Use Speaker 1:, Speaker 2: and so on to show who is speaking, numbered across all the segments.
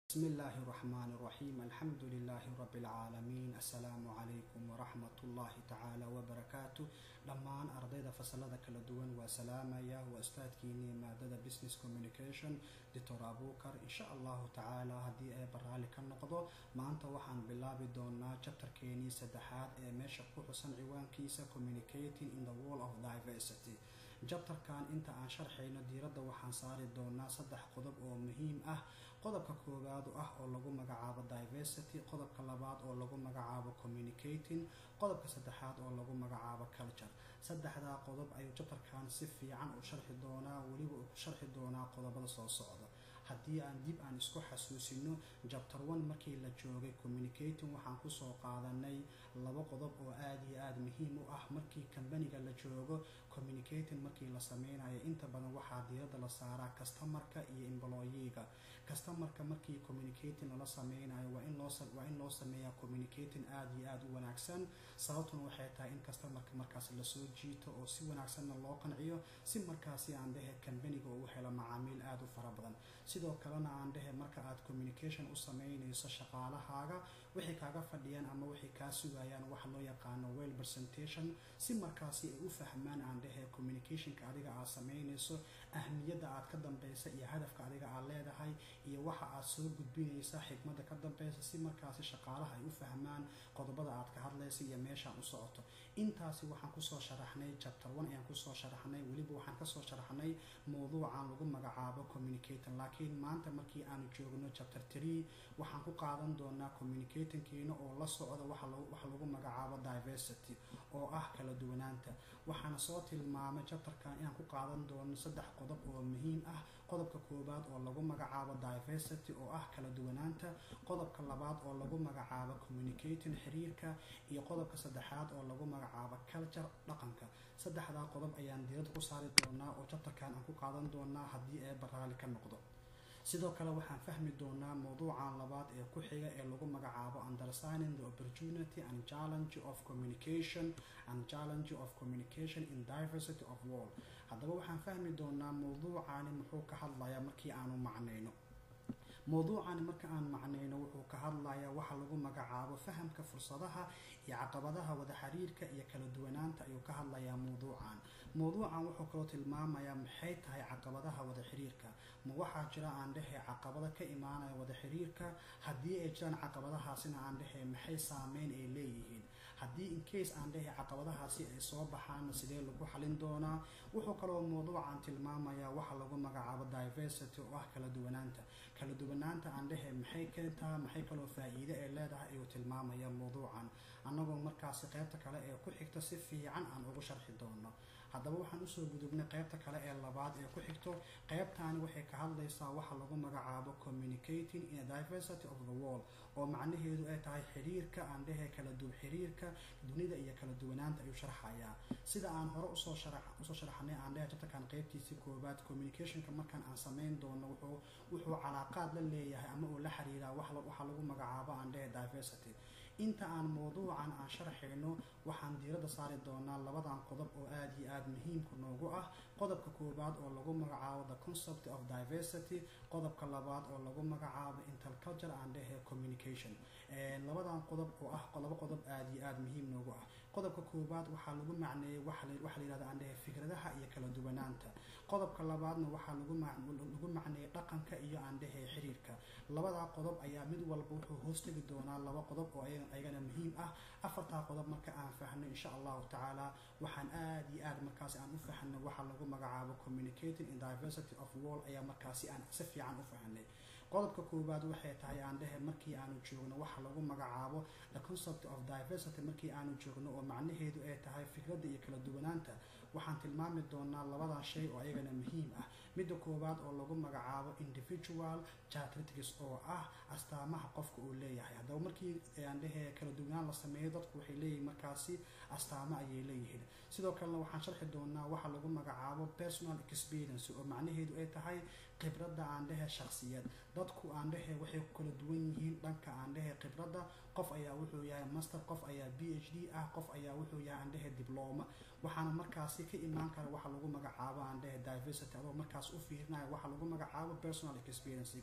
Speaker 1: بسم الله الرحمن الرحيم الحمد لله رب العالمين السلام عليكم ورحمة الله تعالى وبركاته dhammaan ardayda fasalada kala duwan waa salaamaya waa ustaadkiinii maadada business communication doctor abukar insha allahu tacaala haddii ay baraali ka noqdo maanta waxaan bilaabi doonaa jabtarkeenii saddexaad ee meesha ku xusan ciwaankiisa communicating in the world of diversity jabtarkan inta aan sharxayno diiradda waxaan saari doonaa saddex qodob oo muhiim ah qodobka koowaad ah oo lagu magacaabo diversity qodobka labaad oo lagu magacaabo communicating qodobka saddexaad oo lagu magacaabo culture saddexdaa qodob ayuu jabtarkan si fiican u sharxi doonaa weliba uu ku sharxi doonaa qodobada soo socda haddii aan dib aan isku xasuusino jabtar one markii la joogay communicating waxaan kusoo qaadanay laba qodob oo aada iyo aada muhiim u ah markii kambaniga la joogo communicating markii la sameynayo inta badan waxaa diiradda la saaraa customarka iyo embloyiga customarka markii communicating lala sameynayo waa in loo waa in loo sameeyaa communicating aada iyo aada u wanaagsan sababtuna waxay tahay in customarka markaas lasoo jiito oo si wanaagsanna loo qanciyo si markaasi aan dhehe kambaniga uu helo macaamiil aada u fara badan sidoo kalena aan dhehe marka aad communication u sameynayso shaqaalahaaga waxay kaaga fadhiyaan ama waxay kaa sugayaan waxa loo yaqaano well presentation si markaasi ay u fahmaan aan dhehe communicationka adiga aad sameynayso ahmiyadda aad ka dambeysa iyo hadafka adiga aad leedahay iyo waxa aad soo gudbinaysa xigmadda ka dambeysa si markaasi shaqaalaha ay u fahmaan qodobada aad ka hadlaysa iyo meeshaan u socoto intaasi waxaan kusoo sharaxnay chapter one ayaan kusoo sharaxnay weliba waxaan kasoo sharaxnay mowduucan lagu magacaabo communicating laakiin maanta markii aanu joogno chapter tree waxaan ku qaadan doonaa communicatingkiina oo la socda waxa lagu magacaabo diversity oo ah kala duwanaanta waxaana soo tilmaamay chapterkan inaan ku qaadan doono saddex qodob oo muhiim ah qodobka koowaad oo lagu magacaabo diversity oo ah kala duwanaanta qodobka labaad oo lagu magacaabo communicating xiriirka iyo qodobka saddexaad oo lagu magacaabo culture dhaqanka saddexdaa qodob ayaan diiradda ku saari doonaa oo chapterkan aan ku qaadan doonaa haddii ee baraali ka noqdo sidoo kale waxaan fahmi doonaa mowduucan labaad ee ku xiga ee lagu magacaabo understanding the opportunity and challenge of communication and challenge of communication in diversity of world haddaba waxaan fahmi doonaa mowduucani muxuu ka hadlayaa markii aanu macnayno mowduucani marka aan macnayno wuxuu ka hadlayaa waxa lagu magacaabo fahamka fursadaha iyo caqabadaha wada xiriirka iyo kala duwanaanta ayuu ka hadlayaa mowduucan mowduucan wuxuu kaloo tilmaamayaa maxay tahay caqabadaha wada xiriirka ma waxaa jira aan dhehe caqabado ka imaanaya wada xiriirka haddii ay jiraan caqabadahaasina aan dhehe maxay saameyn ay leeyihiin haddii incase aan dhehe caqabadahaasi ay soo baxaanna sidee lagu xalin doonaa wuxuu kaloo mowduucan tilmaamayaa waxa lagu magacaabo diversity oo ah kala duwanaanta kala duwanaanta aan dhehe maxay keentaa maxay kaloo faa-iide ay leedahay ayuu tilmaamaya mowduucan annagoo markaasi qeybta kale ee ku xigta si fiican aan ugu sharxi doono haddaba waxaan usoo gudubnay qeybta kale ee labaad ee ku xigto qeybtaani waxay ka hadlaysaa waxa lagu magacaabo communicating in a diversity of the world oo macnaheedu ay tahay xiriirka aan dhehe kala du xiriirka dunida iyo kala duwanaanta ayuu sharxayaa sida aan hore usoo usoo sharaxnay aan dhehe jabtarkan qeybtiisii koobaad communicationka markaan aan sameyn doono wuxuu wuxuu calaaqaad la leeyahay ama uu la xiriiraa waxa lagu magacaabo aan dhehe diversity inta aan mowduucan aan sharxayno waxaan diiradda saari doonaa labadan qodob oo aada iyo aada muhiimka noogu ah qodobka koowaad oo lagu magacaabo the concept of diversity qodobka labaad oo lagu magacaabo interculture and dhehe communication labadan qodob oo ah laba qodob aada iyo aada muhiim noogu ah qodobka koowaad waxaa lagu macneeyey waxa la yihahda aan dhehe fikradaha iyo kala duwanaanta qodobka labaadna waxaa lagu lagu macneeyey dhaqanka iyo aan dhehe xiriirka labadaa qodob ayaa mid walba wuxuu hoostegi doonaa laba qodob oo ayagana muhiim ah afartaa qodob marka aan fahno insha allahu tacaala waxaan aada iyo aada markaasi aan u fahnay waxa lagu magacaabo communicating in diversity of world ayaa markaasi aan si fiican u fahnay qodobka koowaad waxay tahay aan dhehe markii aanu joogno waxa lagu magacaabo the concept of diversity markii aanu joogno oo macnaheedu ay tahay fikradda iyo kala duwanaanta waxaan tilmaami doonaa labadan shay oo ayagana muhiim ah midda koowaad oo lagu magacaabo individual characteristics oo ah astaamaha qofka uu leeyahay haddaba markii aan dhehe kala duwanaan la sameeyo dadku waxay leeyihin markaasi astaamo ayay leeyihiin sidoo kalena waxaan sharxi doonaa waxa lagu magacaabo personal experience oo macnaheedu ay tahay khibradda aan dhehe shakhsiyad dadku aan dhehe waxay ku kala duwan yihiin dhanka aan dhehe khibradda qof ayaa wuxuu yahay master qof ayaa b h d ah qof ayaa wuxuu yahay aan dhehe dibloma waxaana markaasi ka imaan kara waxa lagu magacaabo aan dhehe diversity adoo markaas u fiirinayo waxa lagu magacaabo personal experiencega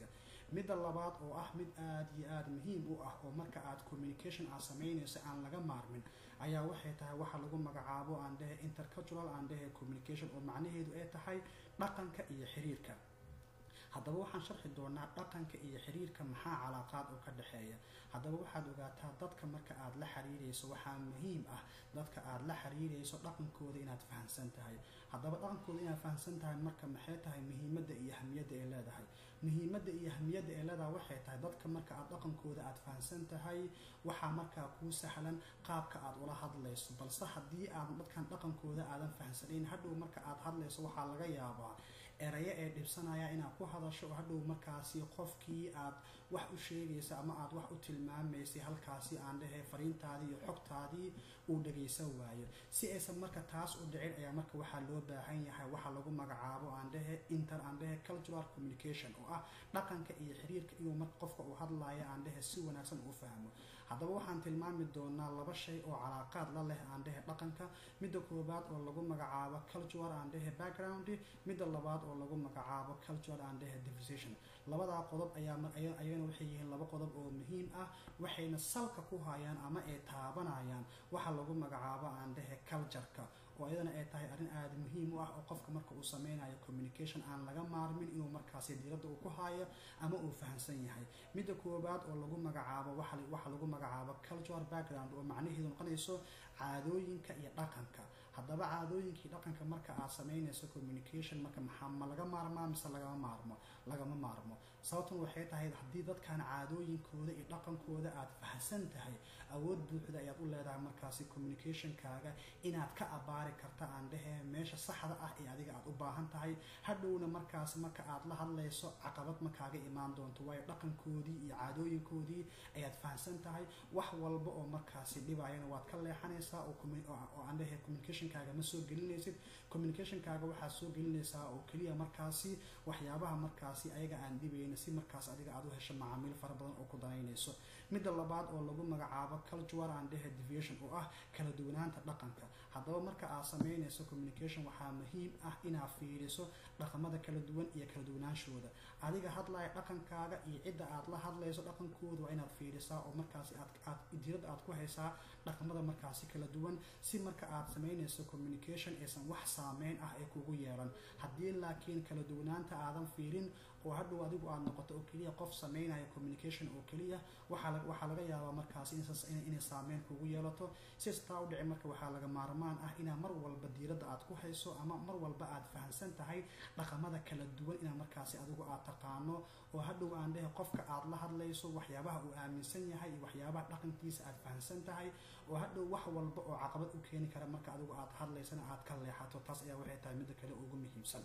Speaker 1: midda labaad oo ah mid aada iyo aada muhiim u ah oo marka aad communication aad sameynayso aan laga maarmin ayaa waxay tahay waxa lagu magacaabo aan dhehe intercultural aan dhehe communication oo macnaheedu ay tahay dhaqanka iyo xiriirka haddaba waxaan sharxi doonaa dhaqanka iyo xiriirka maxaa calaaqaad oo ka dhexeeya haddaba waxaad ogaataa dadka marka aad la xiriirayso waxaa muhiim ah dadka aad la xiriirayso dhaqankooda inaad fahamsan tahay haddaba dhaqankooda inaad fahamsan tahay marka maxay tahay muhiimadda iyo ahmiyadda ay leedahay muhiimadda iyo ahmiyadda ay leedahay waxay tahay dadka marka aad dhaqankooda aad fahamsan tahay waxaa markaa kuu sahlan qaabka aad ula hadlayso balse haddii aad dadkan dhaqankooda aadan fahamsanayn hadhow marka aad hadlayso waxaa laga yaabaa erayo ee dhibsanaya inaad ku hadasho oo hadhow markaasi qofkii aad wax u sheegaysa ama aad wax u tilmaamaysay halkaasi aan dhehe fariintaadii iyo xogtaadii uu dhagaysan waayo si aysan marka taas u dhicin ayaa marka waxaa loo baahan yahay waxa lagu magacaabo aan dhehe inter aan dhehe cultural communication oo ah dhaqanka iyo xiriirka inuu marka qofka uu hadlaayo aan dhehe si wanaagsan uu fahmo haddaba waxaan tilmaami doonaa laba shay oo calaaqaad la leh aan dhehe dhaqanka midda koobaad oo lagu magacaabo cultural aan dhehe background midda labaad oo lagu magacaabo cultural aan dhehe division labadaa qodob ayaa ayagana waxay yihiin laba qodob oo muhiim ah waxayna salka ku hayaan ama ay taabanayaan waxa lagu magacaabo aan dhehe cultureka oo iyadana ay tahay arrin aada muhiim u ah oo qofka marka uu sameynayo communication aan laga maarmin inuu markaasi diiradda uu ku haayo ama uu fahamsan yahay midda koobaad oo lagu magacaabo waxa lagu magacaabo cultural background oo macnaheedu noqonayso caadooyinka iyo dhaqanka haddaba caadooyinkii dhaqanka marka aad sameynayso communication marka maxaa ma laga maarmaa mise lagama maarmo lagama maarmo sababtan waxay tahay haddii dadkan caadooyinkooda iyo dhaqankooda aad fahamsan tahay awood buuxda ayaad u leedahay markaasi communicationkaaga inaad ka abaari karta aan dhehe meesha saxda ah ee adiga aad u baahan tahay hadhowna markaas marka aad la hadlayso caqabad makaaga imaan doonto waayo dhaqankoodii iyo caadooyinkoodii ayaad fahamsan tahay wax walba oo markaasi dhibayana waad ka leexanaysaa oo aan dhehe communicationkaaga ma soo gelinaysid communicationkaaga waxaad soo gelinaysaa oo keliya markaasi waxyaabaha markaasi ayaga aan dhibayna si markaas adiga aad u hesho macaamiil fara badan oo ku danaynayso midda labaad oo lagu magacaabo cultural and dhehe deviation oo ah kala duwanaanta dhaqanka haddaba marka aad sameynayso communication waxaa muhiim ah inaad fiiriso dhaqamada kala duwan iyo kala duwanaanshooda adiga hadlaya dhaqankaaga iyo cidda aad la hadlayso dhaqankooda waa inaad fiirisaa oo markaasi aad diiradda aad ku haysaa dhaqamada markaasi kala duwan si marka aad sameynayso communication aysan wax saameyn ah ay kugu yeelan haddii laakiin kala duwanaanta aadan fiirin oo hadhow adigu aad noqoto oo keliya qof sameynaya communication oo keliya waxaa laga yaabaa markaasi inay saameyn kugu yeelato siastaa u dhici marka waxaa laga maarmaan ah inaa mar walba diiradda aad ku hayso ama mar walba aad fahamsan tahay dhaqamada kala duwan inaa markaasi adigu aad taqaano oo hadhow aan dhehe qofka aad la hadlayso waxyaabaha uu aaminsan yahay iyo waxyaabaha dhaqankiisa aad fahamsan tahay oo hadhow wax walba oo caqabad u keeni kara marka adigu aad hadlaysana aad ka leexato taas ayaa waxay tahay midda kale ugu muhiimsan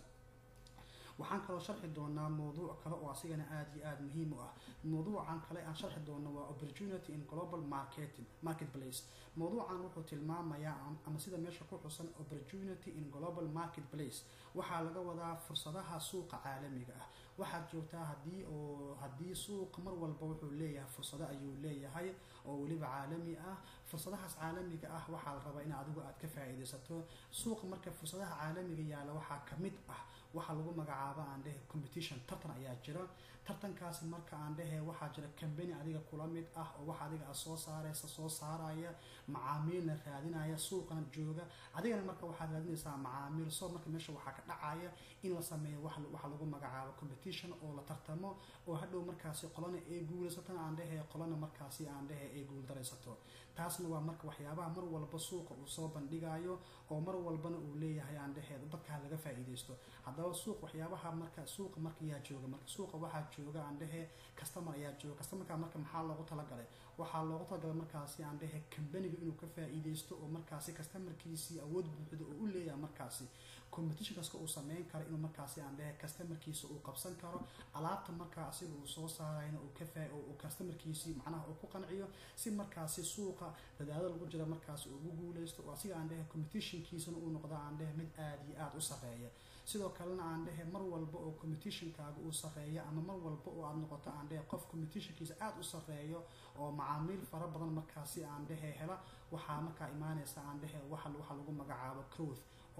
Speaker 1: waxaan kaloo sharxi doonaa mowduuc kale oo asigana aada iyo aada muhiim u ah mowduucan kale aan sharxi doono waa opportunity in global marketing marketplace mowduucan wuxuu tilmaamayaa ama sida meesha ku xusan opportunity in global marketplace waxaa laga wadaa fursadaha suuqa caalamiga ah waxaad joogtaa hadii oo haddii suuq mar walba wuxuu leeyahay fursado ayuu leeyahay oo weliba caalami ah fursadahaas caalamiga ah waxaa la rabaa in adigu aad ka faa-iidaysato suuqa marka fursadaha caalamiga yaalla waxaa ka mid ah waxaa lagu magacaaba aan dhehe competition tartan ayaa jira tartankaasi marka aan dhehe waxaa jira cambany adiga kula mid ah oo wax adiga aad soo saaraysa soo saaraya macaamiilna raadinaya suuqana jooga adigana marka waxaad raadinaysaa macaamiil soo marka meesha waxaa ka dhacaya in la sameeyo waxa lagu magacaabo competition oo la tartamo oo hadhow markaasi qolana ay guulaysatona aan dhehe qolana markaasi aan dhehe ay guuldaraysato taasna waa marka waxyaabaha mar walba suuqa uu soo bandhigayo oo mar walbana uu leeyahay aan dhehe dadkaa laga faa-iidaysto haddaba suuq waxyaabaha marka suuqa marka yaa jooga marka suuqa waxaa jooga aan dhehe customer ayaa jooga customerka marka maxaa loogu talagalay waxaa loogu talagalay markaasi aan dhehe kambaniga inuu ka faa-iidaysto oo markaasi customerkiisii awood buuxda oo u leeyahay markaasi competition kaska uu sameyn karo inuu markaasi aan dhehe customerkiisa uu qabsan karo alaabta markaa asiga uu soo saarayna uu ka faa uu customerkiisii macnaha uu ku qanciyo si markaasi suuqa dadaalo lagu jira markaasi uu ugu guuleysto oo asiga aan dhehe competitionkiisana uu noqdo aan dhehe mid aada iyo aada u sareeya sidoo kalena aan dhehe mar walba oo competitionkaaga uu sareeyo ama mar walba oo aad noqoto aan dhehe qof competitionkiisa aada u sareeyo oo macaamiil fara badan markaasi aan dhehe hela waxaa markaa imaanaysa aan dhehe waxa lagu magacaabo growth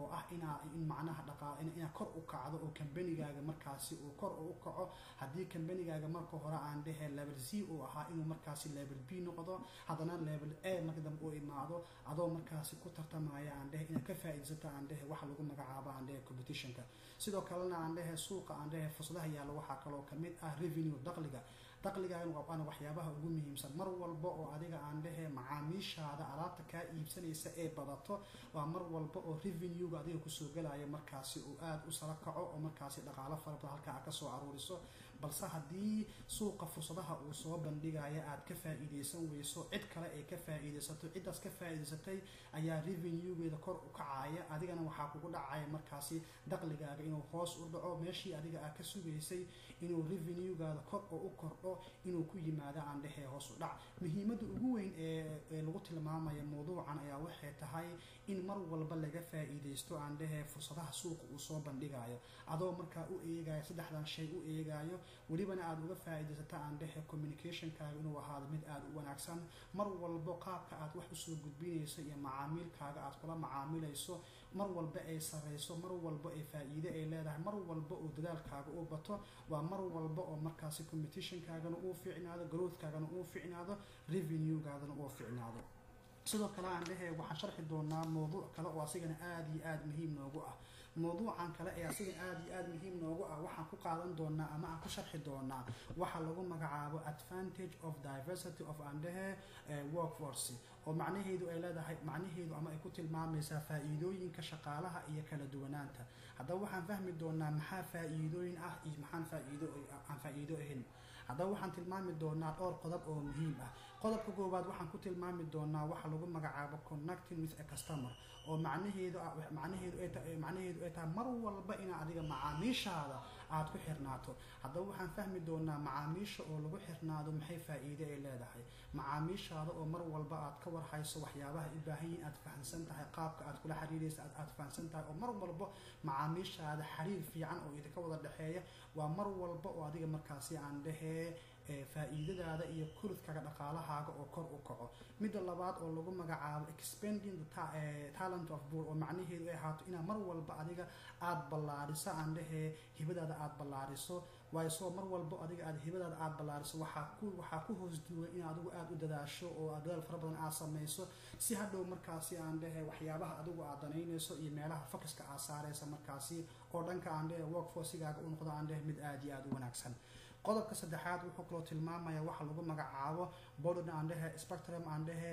Speaker 1: oo ah inaa in macnaha dhaqaa inaad kor u kacdo oo kambanigaaga markaasi uu kor u kaco haddii kambanigaaga marka hore aan dhehe level z uu ahaa inuu markaasi level b noqdo haddana level a marka dambe uu imaado adoo markaasi ku tartamaya aan dhehe inaad ka faa'iidaysato aan dhehe waxa lagu magacaabo aan dhehe competitionka sidoo kalena aan dhehe suuqa aan dhehe fursadaha yaalla waxaa kaloo kamid ah revenue daqliga daqligaagan waana waxyaabaha ugu muhiimsan mar walba oo adiga aan dhehe macaamiishaada alaabta kaa iibsanaysa ee badato waa mar walba oo revenuega adiga kusoo galaya markaasi uu aada u sara kaco oo markaasi dhaqaalo fara badan halkaa aad kasoo aruuriso balse haddii suuqa fursadaha uu soo bandhigaya aad ka faa'iidaysan weyso cid kale ay ka faa'iidaysato ciddaas ka faa'iidaysatay ayaa revenuegeeda kor u kacaya adigana waxaa kugu dhacaya markaasi daqligaaga inuu hoos u dhaco meeshii adiga aad ka sugaysay inuu revenuegaada kor oo u kordho inuu ku yimaado aan dhehee hoos u dhac muhiimadda ugu weyn ee lagu tilmaamaya mawduucan ayaa waxay tahay in mar walba laga faa'iidaysto aan dhehee fursadaha suuqa uu soo bandhigayo adoo markaa u eegayo saddexdan shay u eegayo welibana aada uga faa'iidaysata aan dhehe communicationkaaga inuu ahaado mid aada u wanaagsan mar walbo qaabka aad wax usoo gudbinayso iyo macaamiilkaaga aad kula macaamilayso mar walba ay sareyso mar walba ay faa'iide ay leedahay mar walba oo dadaalkaaga u bato waa mar walba oo markaasi competitionkaagana uu ficnaado growthkaagana uu ficnaado revenuegaadana uu ficnaado sidoo kale aan dhehe waxaan sharxi doonaa mawduuc kale oo asigana aada iyo aada muhiim noogu ah mawduucan kale ee asiga aada iyo aada muhiim noogu ah waxaan ku qaadan doonaa ama aan ku sharxi doonaa waxa lagu magacaabo advantage of diversity of andhehe workforce oo macnaheedu ay leedahay macnaheedu ama ay ku tilmaamaysaa faa'iidooyinka shaqaalaha iyo kala duwanaanta haddaba waxaan fahmi doonaa maxaa faa'iidooyin ah iyo maxaan faa'iido aan faa'iido ahayn haddaba waxaan tilmaami doonaa dhowr qodob oo muhiim ah qodobka koowaad waxaan ku tilmaami doonaa waxa lagu magacaabo connecting with a customer oo macnaheedu macnaheedu ay tahay macnaheedu ay tahay mar walba inaa adiga macaamiishaada aad ku xirnaato haddaba waxaan fahmi doonaa macaamiisha oo lagu xirnaado maxay faa'iide ay leedahay macaamiishaada oo mar walba aad ka warhayso waxyaabaha u baahan yihin aad fahamsan tahay qaabka aad kula xiriiraysa aad fahamsan tahay oo mar walba macaamiishaada xiriir fiican oo idinka wada dhexeeya waa mar walba oo adiga markaasi aan dhehee faa'iidadaada iyo kuridkaga dhaqaalahaaga oo kor u kaco midda labaad oo lagu magacaabo expanding the talent of bool oo macnaheedu ay ahaato inaa mar walba adiga aada ballaariso aan dhehee hibadaada aada ballaariso waayo soo mar walba adiga aad hibadaada aada ballaariso waxaa ku waxaa ku hoos duwan in adigu aada u dadaasho oo aad dadaal fara badan aad samayso si hadhow markaasi aan dhehe waxyaabaha adigu aad danaynayso iyo meelaha focuska aad saaraysa markaasi oo dhanka aan dhehe workforcigaaga u noqdo aan dhehe mid aada iyo aada u wanaagsan qodobka saddexaad wuxuu kaloo tilmaamaya waxa lagu magacaabo borden aan dhehe spectrum aan dhehe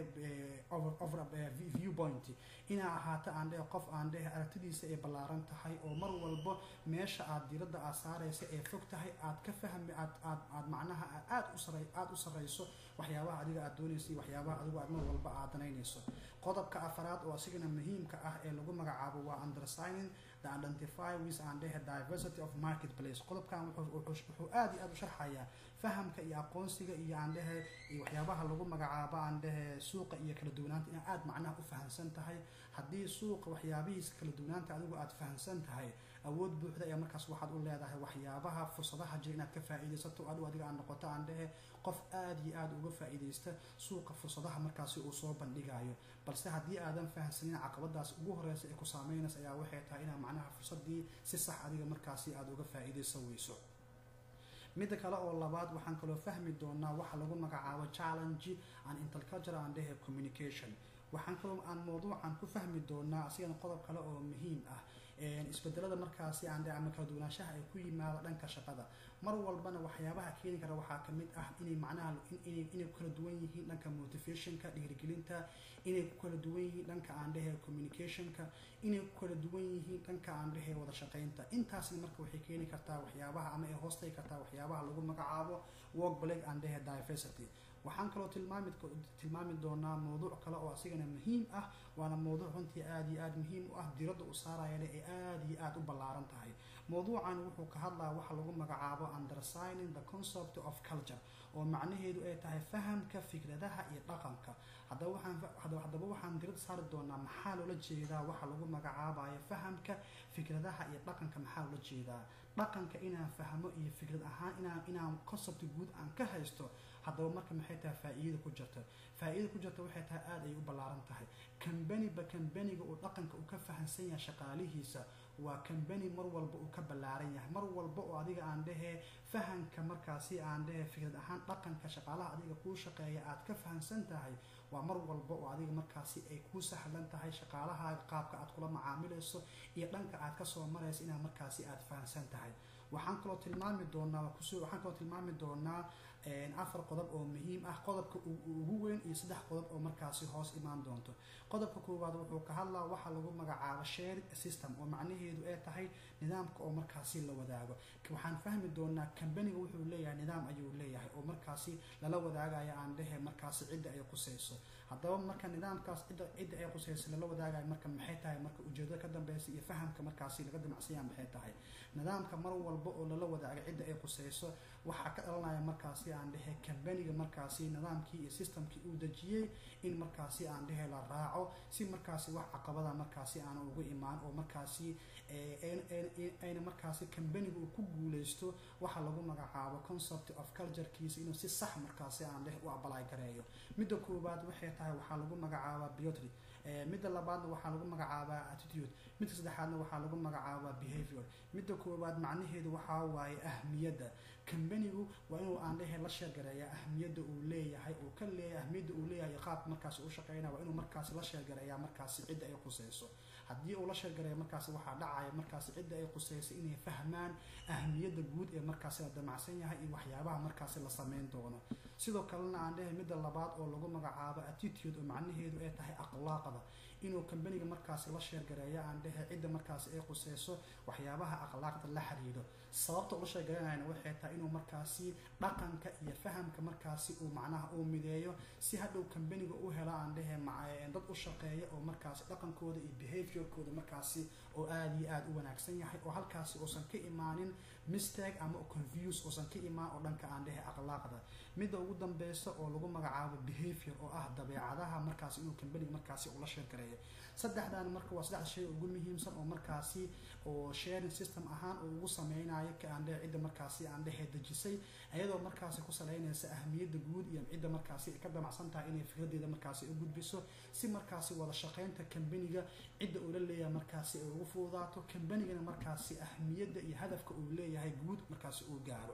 Speaker 1: over view point inaa ahaato aan dhehe qof aan dhehe aragtidiisa ay ballaaran tahay oo mar walba meesha aad diradda aad saaraysa ee fog tahay aad ka fahmi aad aad aad macnaha aada u sara aada u sarrayso waxyaabaha adiga aad doonaysa iyo waxyaabaha adigu aad mar walba aad danaynayso qodobka afaraad oo asigana muhiimka ah ee lagu magacaabo waa undersigning the identify with aan dhehe diversity of marketplace qodobkan wuxuu aada iyo aada u sharxayaa fahamka iyo aqoonsiga iyo aan dhehe iyo waxyaabaha lagu magacaabo aan dhehe suuqa iyo kala duwanaanta inaa aada macnaha u fahamsan tahay haddii suuqa waxyaabihiisa kala duwanaanta adigu aada fahamsan tahay awood buuxda ayaa markaas waxaad u leedahay waxyaabaha fursadaha jira inaad ka faa'iidaysato adigu adiga aad noqoto aan dhehe qof aada iyo aada uga faa'iidaysta suuqa fursadaha markaasi uu soo bandhigayo balse haddii aadan fahamsanin caqabadaas ugu horeysa ee ku saameynaysa ayaa waxay tahay inaa macnaha fursadii si sax adiga markaasi aada uga faa'iidaysan weyso midda kale oo labaad waxaan kaloo fahmi doonaa waxa lagu magacaabo challenge and intercultural and dhehe communication waxaan kaloo aan mawduucan ku fahmi doonaa asigana qodob kale oo muhiim ah isbedelada markaasi aan dhe ama kala duwanaanshaha ay ku yimaado dhanka shaqada mar walbana waxyaabaha keeni kara waxaa kamid ah inay macnaha inay ku kala duwan yihiin dhanka motivationka dhiirigelinta inay ku kala duwan yihiin dhanka aan dhehe communicationka inay ku kala duwan yihiin dhanka aan dhehe wada shaqaynta intaasna marka waxay keeni kartaa waxyaabaha ama ay hoostagi kartaa waxyaabaha lagu magacaabo work black aan dhehe diversity waxaan kaloo tilmaami tilmaami doonaa mawduuc kale oo asigana muhiim ah waana mawduuc runtii aada iyo aada muhiim u ah diradda u saarayana ee aada iyo aada u ballaaran tahay mawduucan wuxuu ka hadlaya waxa lagu magacaabo undersigning the concept of culture oo macnaheedu ay tahay fahamka fikradaha iyo dhaqanka haddaba waxaan haddaba waxaan dirad saari doonaa maxaa loola jeedaa waxa lagu magacaabayo fahamka fikradaha iyo dhaqanka maxaa loola jeedaa dhaqanka inaan fahmo iyo fikrad ahaan inaan inaan concept guud aan ka haysto haddaba marka maxay tahay faa-iida ku jirta faa-iida ku jirta waxay tahay aada ay u ballaaran tahay kambaniba kambaniga uu dhaqanka uu ka fahamsan yahay shaqaalihiisa waa kambani mar walba uu ka ballaaran yahay mar walba oo adiga aan dhehee fahamka markaasi aan dhehee fikrad ahaan dhaqanka shaqaalaha adiga kuu shaqeeya aad ka fahamsan tahay waa mar walba oo adiga markaasi ay kuu sahlan tahay shaqaalahaaga qaabka aad kula macaamilayso iyo dhanka aad kasoo marayso inaad markaasi aad fahamsan tahay waxaan kaloo tilmaami doonaa waxaan kaloo tilmaami doonaa afar qodob oo muhiim ah qodobka ugu weyn iyo saddex qodob oo markaasi hoos imaan doonto qodobka koowaad wuxuu ka hadlaa waxaa lagu magacaabo share system oo macnaheedu ay tahay nidaamka oo markaasi la wadaago waxaan fahmi doonaa kambaniga wuxuu leeyahay nidaam ayuu leeyahay oo markaasi lala wadaagaya aan dhehe markaasi cidda ay qusayso haddaba marka nidaamkaas cidda cidda ay qusayso lala wadaagayo marka maxay tahay marka ujeedada ka dambeysa iyo fahamka markaasi laga damacsanya maxay tahay nidaamka mar walba oo lala wadaago cidda ay qusayso waxaa ka dhalanaya markaasi aan dhehe kambaniga markaasi nidaamkii iyo systemkii uu dejiyey in markaasi aan dhehe la raaco si markaasi wax caqabada markaasi aan ugu imaan oo markaasi ayna markaasi kambaniga uu ku guuleysto waxa lagu magacaabo concept of culturekiisa inuu si sax markaasi aan dhehe u abalay gareeyo midda koowaad waxay tahay waxaa lagu magacaabaa biotry midda labaadna waxaa lagu magacaabaa attitude midda saddexaadna waxaa lagu magacaabaa behavior midda koowaad macnaheedu waxaa waaye ahmiyadda kambanigu waa inuu aan dhehe la sheergareeya ahmiyadda uu leeyahay uu ka leeyahay ahmiyadda uu leeyahay qaabka markaasi u shaqeynaya waa inuu markaasi la sheergareeyaa markaasi cidda ay qusayso haddii uu la sheergareeya markaasi waxaa dhacaya markaasi cidda ay qusayso inay fahmaan ahmiyadda guud ee markaasi la damacsan yahay iyo waxyaabaha markaasi la sameyn doono sidoo kalena aan dhehe midda labaad oo lagu magacaabo attitude oo macnaheedu ay tahay akhlaaqda inuu kambaniga markaasi la sheergareeyo aan dhehe cidda markaasi ay qusayso waxyaabaha akhlaaqda la xiriiro sababta ula sheergaranayana waxay tahay inuu markaasi dhaqanka iyo fahamka markaasi uu macnaha uu mideeyo si hadhow kambaniga u helo aan dhehe dad u shaqeeya oo markaasi dhaqankooda iyo behaviorkooda markaasi oo aada iyo aada u wanaagsan yahay oo halkaasi uusan ka imaanin mistake ama confuse uusan ka imaan oo dhanka aan dhehe akhlaaqda midda ugu dambeysa oo lagu magacaabo behavior oo ah dabeecadaha markaasi inuu kambaniga markaasi ula sheergareeyo saddexdan marka waa saddex shay ugu muhiimsan oo markaasi oo sharing system ahaan uu ugu sameynayo ka aan dhehe cidda markaasi aan dhehe dejisay iyadoo markaasi ku saleynaysa ahmiyadda guud iyo cidda markaasi ka damacsan tahay inay fikradeeda markaasi u gudbiso si markaasi wada shaqeynta kambaniga cidda uu la leeyahay markaasi ay ugu fududaato kambanigana markaasi ahmiyadda iyo hadafka uu leeyahay guud markaasi uu gaaro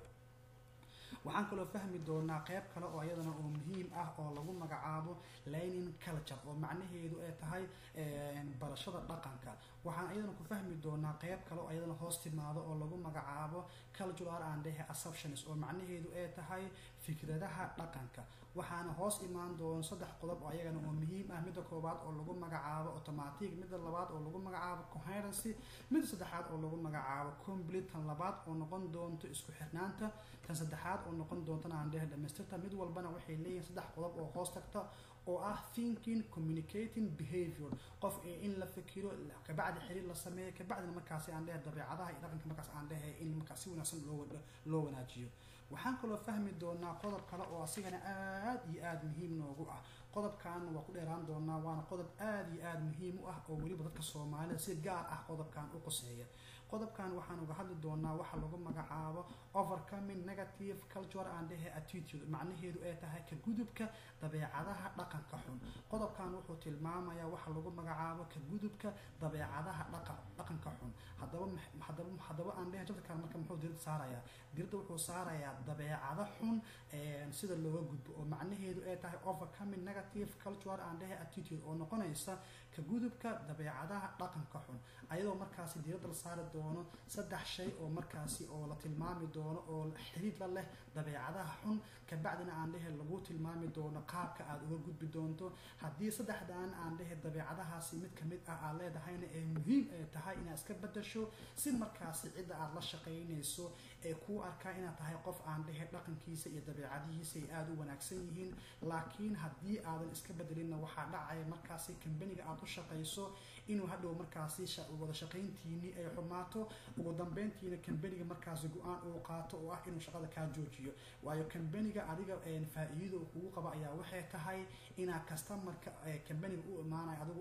Speaker 1: waxaan kaloo fahmi doonaa qeyb kale oo iyadana oo muhiim ah oo lagu magacaabo lining culture oo macnaheedu ay tahay barashada dhaqanka waxaan iyadana ku fahmi doonaa qeyb kale oo iyadana hoos timaado oo lagu magacaabo cultural and dhehe assumptions oo macnaheedu ay tahay fikradaha dhaqanka waxaana hoos imaan doono saddex qodob oo ayagana oo muhiim ah midda koowaad oo lagu magacaabo automatic midda labaad oo lagu magacaabo coherency midda saddexaad oo lagu magacaabo complete tan labaad oo noqon doonto isku xirnaanta tan saddexaad oo noqon doontana aan dhehe dhamaystirta mid walbana waxay leeyihiin saddex qodob oo hoos tagta oo ah thinking communicating behavior qof in la fikiro kabacdi xiriir la sameeyo kabacdina markaasi aan dhehe dabeecadaha iyo dhaqanka markaas aan dhehe in markaas si wanaagsan loo loo wanaajiyo waxaan kaloo fahmi doonaa qodob kale oo asigana aada iyo aada muhiim noogu ah qodobkan waa ku dheeraan doonaa waana qodob aada iyo aada muhiim u ah oo weliba dadka soomaalida si gaar ah qodobkan u qoseeya qodobkan waxaan uga hadli doonaa waxa lagu magacaabo overcoming negative culture and dhehe attitude macnaheedu ay tahay ka gudubka dabeecadaha dhaqanka xun qodobkan wuxuu tilmaamayaa waxa lagu magacaabo ka gudubka dabeecadaha dhaqa dhaqanka xun haddaba haddaba haddaba aan dhehe jadkan marka muxuu dirida saarayaa dirida wuxuu saarayaa dabeecado xun sida looga gudbo oo macnaheedu ay tahay overcoming negative culture and dhehe attitude oo noqonaysa ka gudubka dabeecadaha dhaqanka xun ayadoo markaasi diiradda la saari doono saddex shay oo markaasi oo la tilmaami doono oo xiriid la leh dabeecadaha xun kabacdina aan dhehe lagu tilmaami doono qaabka aada uga gudbi doonto haddii saddexdan aan dhehe dabeecadahaasi mid kamid ah aad leedahayna ee muhiim ay tahay inaad iska bedasho si markaasi cidda aada la shaqaynayso ee kuu arkaa inaad tahay qof aan dhehe dhaqankiisa iyo dabeecadihiisa ay aada u wanaagsan yihiin laakiin haddii aadan iska bedelinna waxaa dhacaya markaasi kambaniga aada u shaqayso inuu hadhow markaasi wada shaqayntiinii ay xumaato ugu dambeyntiina kambaniga markaasi go-aan uu qaato oo ah inuu shaqada kaa joojiyo waayo kambaniga adiga faa-iidada uu kugu qabo ayaa waxay tahay inaad kastamarka kambaniga u imaanayo adigu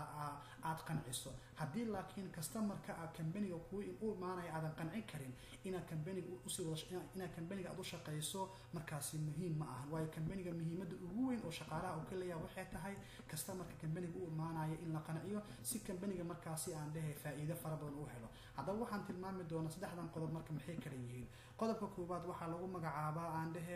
Speaker 1: aad qanciso haddii laakiin kastamarka kambaniga u imaanaya aadan qancin karin inaad kambaniga kambaniga usii wada inaad kambaniga aad u shaqayso markaasi muhiim ma ahan waayo kambaniga muhiimadda ugu weyn oo shaqaalaha uu ka leeyahay waxay tahay customerka kambaniga u imaanaya in la qanciyo si kambaniga markaasi aan dhehe faa'iido fara badan u helo haddaba waxaan tilmaami doonaa saddexdan qodob marka maxay kala yihiin qodobka koowaad waxaa lagu magacaabaa aan dhehe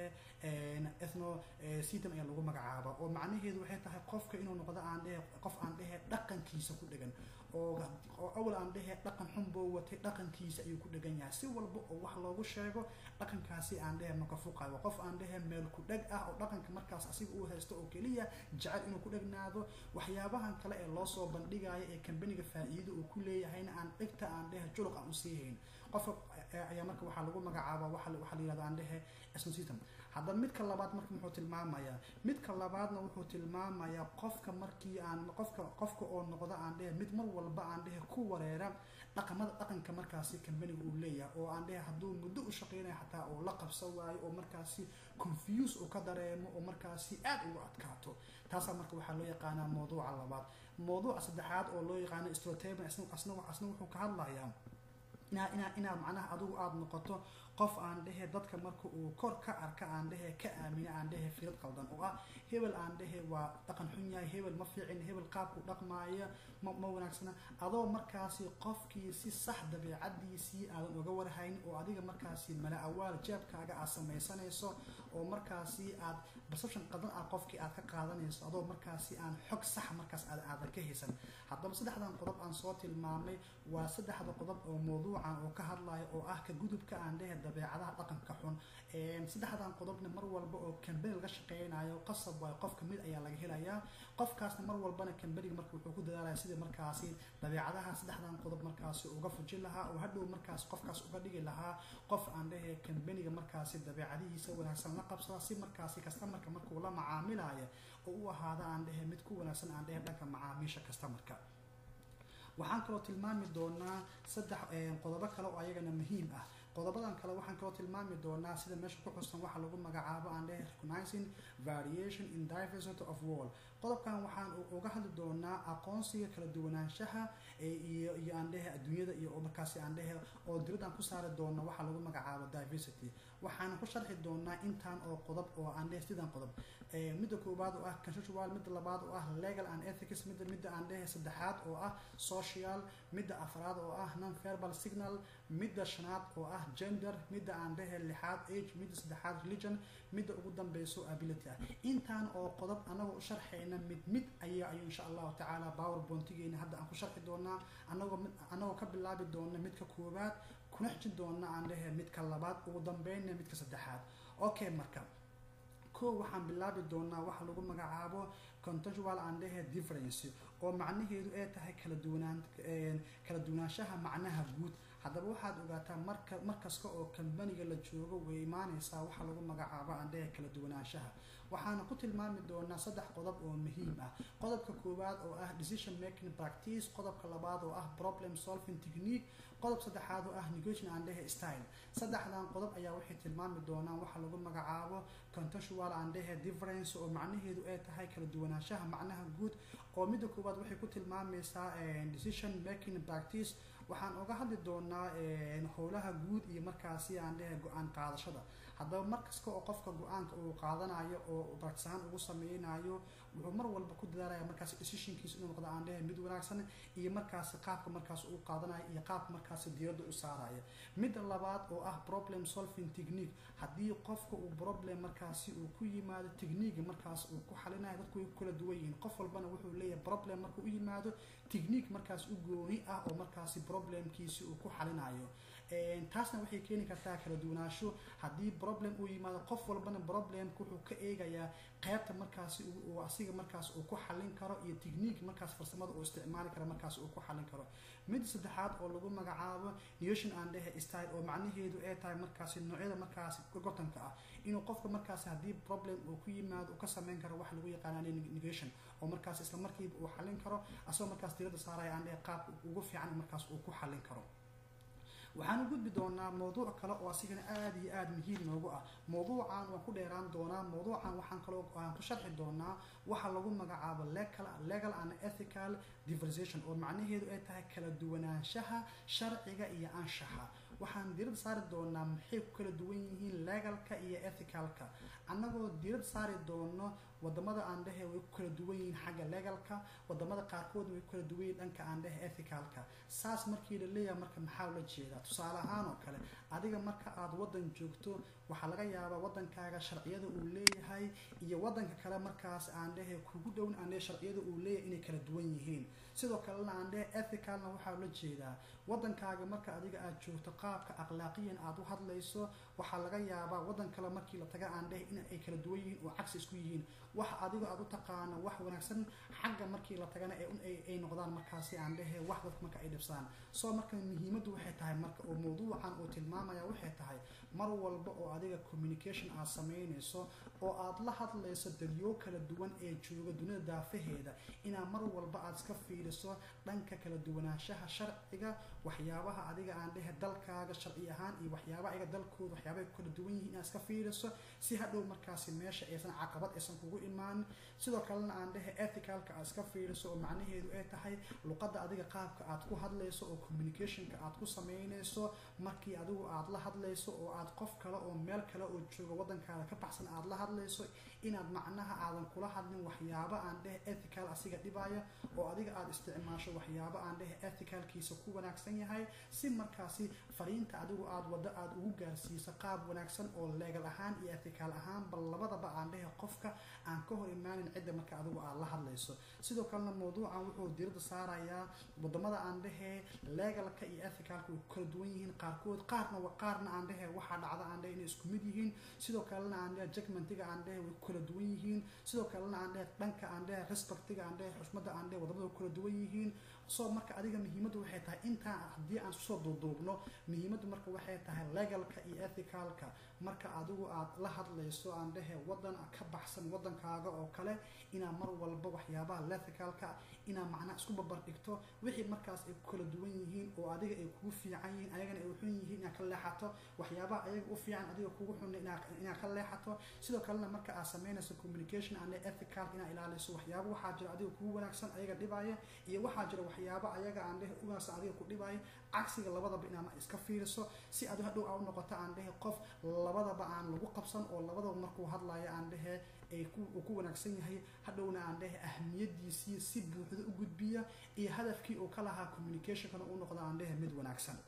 Speaker 1: ethno system ayaa lagu magacaabaa oo macnaheedu waxay tahay qofka inuu noqdo aan dhehe qof aan dhehe dhaqankiisa ku dhegan oo oo awal aan dhehe dhaqan xun buu watay dhaqankiisa ayuu ku dhegan yahay si walba oo wax loogu sheego dhaqankaasi aan dhehe maka fuqayo qof aan dhehe meel ku dheg ah oo dhaqanka markaas asiga uu haysto oo keliya jecel inuu ku dhegnaado waxyaabahan kale ee loo soo bandhigayo ee kambaniga faa'iido uu ku leeyahayna aan dhegta aan dhehe juluq aan usii hayn qofka ayaa marka waxaa lagu magacaabaa waxa la yihahdo aan dhehe system haddaba midka labaad marka muxuu tilmaamayaa midka labaadna wuxuu tilmaamayaa qofka markii aan qofka qofka oo noqda aan dhehe mid mar walba aan dhehe ku wareera dhaqamada dhaqanka markaasi kambaniga uu leeyahay oo aan dhehe hadduu muddo u shaqeynaya xataa oo la qabsan waayo oo markaasi confuse uu ka dareemo oo markaasi aad ugu adkaato taasaa marka waxaa loo yaqaanaa mawduuca labaad mawduuca saddexaad oo loo yaqaano strotable asna asna wuxuu ka hadlayaa inaa inaa inaad macnaha adigu aada noqoto qof aan dhehe dadka marka uu kor ka arka aan dhehe ka aamina aan dhehe firad qaldan oo ah hebel aan dhehe waa dhaqan xun yahay hebel ma fiicin hebel qaabku dhaqmaaya ma ma wanaagsana adoo markaasi qofkii si sax dabeecadiisii aadan uga warhayn oo adiga markaasi mala awaal jeebkaaga aad samaysanayso oo markaasi aad perception qadan ah qofkii aad ka qaadanayso adoo markaasi aan xog sax markaas aad aadan ka haysan haddaba saddexdan qodob aan soo tilmaamay waa saddexda qodob oo mawduucan oo ka hadlaya oo ah ka gudubka aan dhehe dabeecadaha dhaqanka xun saddexdan qodobna mar walba oo kambani laga shaqeynayo qasab waayo qofka mid ayaa laga helayaa qofkaasna mar walbana kambaniga marka wuxuu ku dadaalaya sidii markaasi dabeecadaha saddexdan qodob markaasi uga fujin lahaa oo hadhow markaas qofkaas uga dhigi lahaa qof aan dhehe kambaniga markaasi dabeecadihiisa wanaagsan la qabsada si markaasi kastamarka markuu la macaamilayo oo u ahaada aan dhehe mid ku wanaagsan aan dhehe dhanka macaamiisha kastamarka waxaan kaloo tilmaami doonaa saddex qodobo kale oo ayagana muhiim ah qodobadan kale waxaan kaloo tilmaami doonaa sida meesha ku xusan waxa lagu magacaabo aan dhehe recognizing variation in diversity of world qodobkan waxaan uga hadli doonaa aqoonsiga kala duwanaanshaha iyo iyo aan dhehe adduunyada iyo markaasi aan dhehe oo diradaan ku saari doona waxa lagu magacaabo diversity waxaan ku sharxi doonaa intaan oo qodob oo aan dhehe sidan qodob midda koowaad oo ah consensual midda labaad oo ah legal and ethics midda midda aan dhehe saddexaad oo ah social midda afraad oo ah non verbal signal midda shanaad oo ah gender midda aan dhehe lixaad age midda saddexaad religion midda ugu dambeyso ability ah intaan oo qodob anagoo u sharxayna mid mid ayaa ayuu insha allahu tacaala powerpointigeena hadda aan ku sharxi doonaa anagoo anagoo ka bilaabi doona midka koowaad kuna xijin doona aan dhehe midka labaad ugu dambeynna midka saddexaad okay marka kow waxaan bilaabi doonaa waxa lagu magacaabo contextual aan dhehe difference oo macnaheedu ay tahay kala duwanaan kala duwanaanshaha macnaha guud haddaba waxaad ogaataa marka markasta oo kambaniga la joogo way imaanaysaa waxa lagu magacaabo aan dhehe kala duwanaanshaha waxaana ku tilmaami doonaa saddex qodob oo muhiim ah qodobka koowaad oo ah decision making practice qodobka labaad oo ah problem solving technique qodob saddexaad oo ah negotiation aan dhehe style saddexdan qodob ayaa waxay tilmaami doonaan waxa lagu magacaabo contextual aan dhehe difference oo macnaheedu ay tahay kala duwanaanshaha macnaha guud oo midda koowaad waxay ku tilmaamaysaa decision making practice waxaan uga hadli doonaa howlaha guud iyo markaasi aan dhehe go-aan qaadashada haddaba markasta oo qofka go-aanka uu qaadanayo oo bartisahaan ugu sameynayo wuxuu mar walba ku dadaalaya markaas decisionkiisa inuu noqdo aan dhehe mid wanaagsan iyo markaasi qaabka markaas uu qaadanayo iyo qaabka markaasi diyadda u saaraya midda labaad oo ah problem solving technique haddii qofka uu problem markaasi uu ku yimaado technique markaas uu ku xalinayo dadku way ku kala duwan yihiin qof walbana wuxuu leeyahay problem markuu u yimaado technique markaas u gooni ah oo markaasi problemkiisi uu ku xalinayo taasna waxay keeni kartaa kala duwanaansho haddii problem uu yimaado qof walbana problemka wuxuu ka eegayaa qaybta markaasi uu asiga markaas uu ku xalin karo iyo technique markaas farsamada uu isticmaali karo markaas uu ku xalin karo midda saddexaad oo lagu magacaabo nation aan dhehe style oo macnaheedu ay tahay markaasi noocyada markaasi gotanka ah inuu qofka markaasi haddii problem uu ku yimaado uu ka sameyn karo wax lagu yaqaana negation oo markaas isla markiiba uu xalin karo asagoo markaas diradda saaraya aan dhehe qaabka ugu fiican markaas uu ku xalin karo waxaan u gudbi doonaa mawduuc kale oo asigana aada iyo aada muhiim noogu ah mawduucan waan ku dheeraan doonaa mawduucan waxaan kaloo aan ku sharxi doonaa waxa lagu magacaabo legal and ethical diversition oo macnaheedu ay tahay kala duwanaanshaha sharciga iyo anshaxa waxaan diirada saari doonaa maxay ku kala duwan yihiin legalka iyo ethicalka annagoo diirada saari doono wadamada aan dhehe way ku kala duwan yihiin xagga legalka wadamada qaarkoodna way ku kala duwan yihiin dhanka aan dhehe ethicalka saas markii la leeyahay marka maxaa ula jeedaa tusaale ahaan oo kale adiga marka aad wadan joogto waxaa laga yaabaa wadankaaga sharciyada uu leeyahay iyo wadanka kale markaas aan dhehe kugu dhown aan dhehe sharciyada uu leeyahay inay kala duwan yihiin sidoo kalena aan dhehe ethicalna waxaa ula jeedaa wadankaaga marka adiga aad joogto qaabka akhlaaqiyan aad u hadlayso waxaa laga yaabaa wadan kale markii la taga aan dhehe in ay kala duwan yihiin oo cagsi isku yihiin wax adigo aad u taqaano wax wanaagsan xagga markii la tagana ay noqdaan markaasi aan dhehe wax dadka marka ay dhibsaan soo marka muhiimaddu waxay tahay marka oo mawduucan uu tilmaamaya waxay tahay mar walba oo adiga communication aad samaynayso oo aad la hadlayso dadyo kala duwan ee jooga dunida daafaheeda inaad mar walba aad iska fiiriso dhanka kala duwanaanshaha sharciga waxyaabaha adiga aan dhehe dalkaaga sharci ahaan iyo waxyaabaha ayaga dalkooda waxyaabahay ku kala duwan yihiin inaad iska fiiriso si hadhow markaasi meesha aysan caqabad aysan kugu imaanin sidoo kalena aan dhehe ethicalka aad iska fiiriso oo macnaheedu ay tahay luqadda adiga qaabka aad ku hadlayso oo communicationka aad ku samaynayso markii adigu aad la hadlayso oo aad qof kale oo meel kale oo jooga wadankaada ka baxsan aad la hadlayso inaad macnaha aadan kula hadlin waxyaabo aan dhehe ethical asiga dhibaya oo adiga aad isticmaasho waxyaabo aan dhehe ethicalkiisa ku wanaagsan yahay si markaasi fariinta adigu aad waddo aad ugu gaarsiiso qaab wanaagsan oo legal ahaan iyo ethical ahaan bal labadaba aan dhehe qofka aan ka hor imaanin cidda marka adigu aad la hadlayso sidoo kalena mawduucan wuxuu diirada saarayaa wadamada aan dhehe legalka iyo ethicalka way ku kala duwan yihiin qaarkood qaarna qaarna aan dhehe waxaa dhacda aan dhehe inay isku mid yihiin sidoo kalena aan dhehe judgmentiga aan dhehe way ku kala duwan yihiin sidoo kalena aan dhehe dhanka aan dhehe respectiga aan dhehe xushmada aan dhehe wadamada ku kala duwan yihiin soo marka adiga muhiimaddu waxay tahay intaa haddii aan kusoo duuduubno muhiimaddu marka waxay tahay legalka iyo ethicalka marka adigu aad la hadlayso aan dhehe wadan ka baxsan wadankaaga oo kale inaa mar walba waxyaabaha lethicalka inaa macnaa isku babar dhigto wixii markaas ay ku kala duwan yihiin oo adiga ay kugu fiican yihiin ayagana ay xun yihiin inaad ka leexato waxyaabaha ayaga u fiican adiga kugu xun inaad ka leexato sidoo kalena marka aad samaynayso communication aan ethical inaad ilaaliso waxyaaba waxaa jira adiga kugu wanaagsan ayaga dhibaya iyo waxaa jira waxyaaba ayaga aan dhehe ugaasa adiga ku dhibaya cagsiga labadaba inaad iska fiiriso si adu hadhow aa u noqoto aan dhehe qof labadaba aan lagu qabsan oo labadaba markuu hadlayo aan dhehe ay uu ku wanaagsan yahay hadhowna aan dhehe ahmiyadiisii si buuxda u gudbiya iyo hadafkii uu ka lahaa communicationkana uu noqdo aan dhehe mid wanaagsan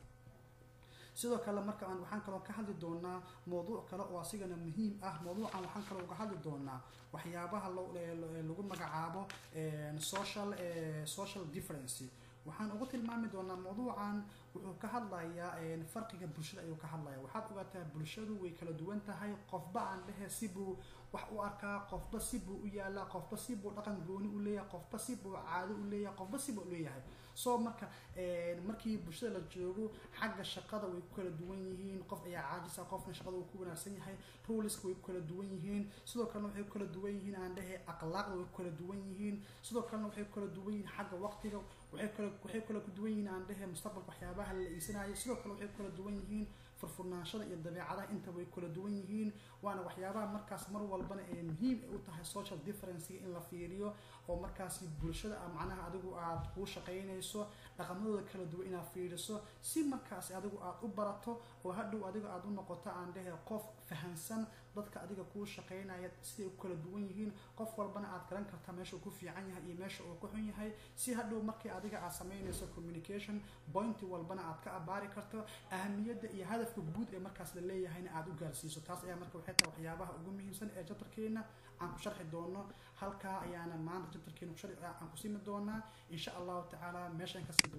Speaker 1: sidoo kale marka aan waxaan kaloo ka hadli doonaa mawduuc kale oo asigana muhiim ah mawduucan waxaan kaloo uga hadli doonaa waxyaabaha lagu magacaabo social social difference waxaan ugu tilmaami doonaa mawduucan wuxuu ka hadlayaa farqiga bulshada ayuu ka hadlaya waxaad ogaataa bulshadu way kala duwan tahay qofba aan dhehe sibuu wax u arkaa qofba sibuu u yaalaa qofba sibuu dhaqan gooni u leeyahay qofba sibuu caado u leeyahay qofba sibuu leeyahay soo marka markii bulshada la joogo xagga shaqada way ku kala duwan yihiin qof ayaa caajisa qofna shaqada uu ku wanaagsan yahay ruliska way ku kala duwan yihiin sidoo kalena waxay ku kala duwan yihiin aan dhehe akhlaaqda way ku kala duwan yihiin sidoo kalena waxay ku kala duwan yihiin xagga waqtiga waxay kala waxay kala ku duwan yihiin aan dhehe mustaqbalka waxyaabaha la iisanayo sidoo kale waxay kala duwan yihiin furfurnaanshada iyo dabeecadaha inta way kala duwan yihiin waana waxyaabaha markaas mar walbana ee muhiim u tahay social differencega in la fiiriyo oo markaasi bulshada macnaha adigu aad kuu shaqaynayso dhaqamadooda kala duwan inaad fiiriso si markaasi adigu aad u barato oo hadhow adiga aad u noqoto aan dhehe qof fahansan dadka adiga kuu shaqaynaya siday u kala duwan yihiin qof walbana aad garan karta meesha uu ku fiican yahay iyo meesha uu ku xun yahay si hadhow markii adiga aad samaynayso communication pointi walbana aad ka abaari karto ahamiyadda iyo hadafka guud ee markaas la leeyahayna aad u gaarsiiso taas ayaa marka waxay tahay waxyaabaha ugu muhiimsan ee jabtarkeena aan ku sharxi doono halkaa ayaana maanta jabtarkeena aan ku simi doonaa insha allahu tacaala meeshaan kasii